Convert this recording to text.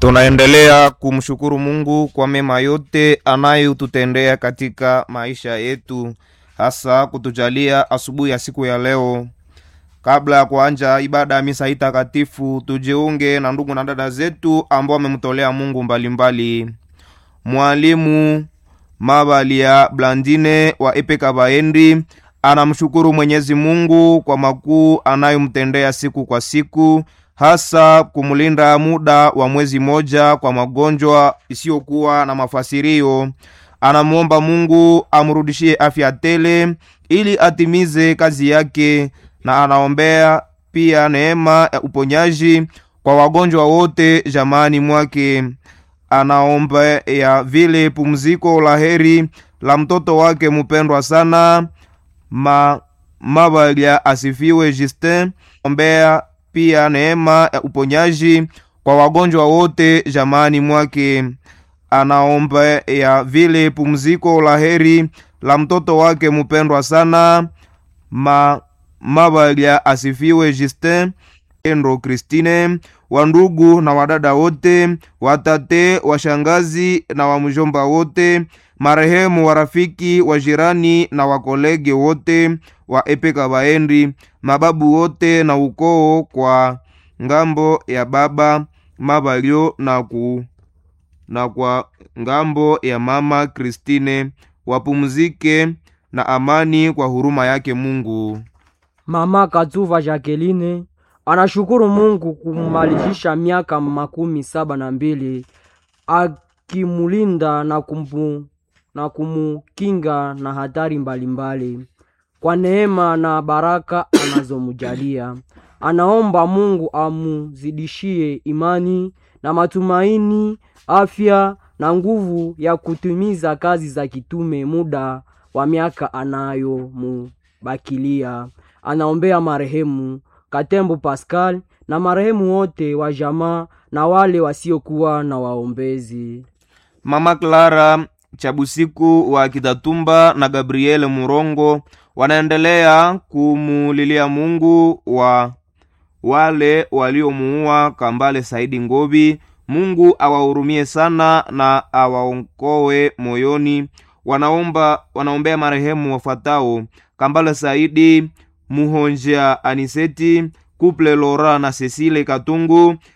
Tunaendelea kumshukuru Mungu kwa mema yote anayotutendea katika maisha yetu, hasa kutujalia asubuhi ya siku ya leo. Kabla ya kuanja ibada ya misa hii takatifu, tujiunge na ndugu na dada zetu ambao wamemtolea Mungu mbalimbali mbali. Mwalimu Mabalia Blandine wa Epeka Baendi anamshukuru Mwenyezi Mungu kwa makuu anayomtendea siku kwa siku hasa kumlinda muda wa mwezi moja kwa magonjwa isiyokuwa na mafasirio. Anamwomba Mungu amrudishie afya tele ili atimize kazi yake, na anaombea pia neema ya uponyaji kwa wagonjwa wote jamani mwake. Anaomba ya vile pumziko la heri la mtoto wake mupendwa sana ma Mabalia asifiwe Justin. Ombea pia neema ya uponyaji kwa wagonjwa wote jamani mwake. Anaomba ya vile pumziko la heri la mtoto wake mupendwa sana ma Mabalia asifiwe Justin Endro Christine, wandugu na wadada wote, watate, washangazi na wamjomba wote, marehemu warafiki, wajirani na wakolege wote wa Epeka Baendi, mababu wote na ukoo kwa ngambo ya baba Mabalio na, ku, na kwa ngambo ya mama Kristine wapumzike na amani kwa huruma yake Mungu. Mama Katuva Jacqueline anashukuru Mungu kumalizisha miaka makumi saba na mbili akimulinda na kumpu, na kumukinga na hatari mbalimbali mbali. Kwa neema na baraka anazomujalia anaomba Mungu amuzidishie imani na matumaini, afya na nguvu ya kutimiza kazi za kitume muda wa miaka anayomubakilia. Anaombea marehemu Katembo Pascal na marehemu wote wa jamaa na wale wasiokuwa na waombezi. Mama Clara Chabusiku wa Kitatumba na Gabriele Murongo wanaendelea kumulilia Mungu wa wale waliomuua Kambale Saidi Ngobi. Mungu awahurumie sana na awaonkoe moyoni. Wanaomba, wanaombea marehemu wafuatao: Kambale Saidi Muhonja Aniseti Kuple Lora na Cecile Katungu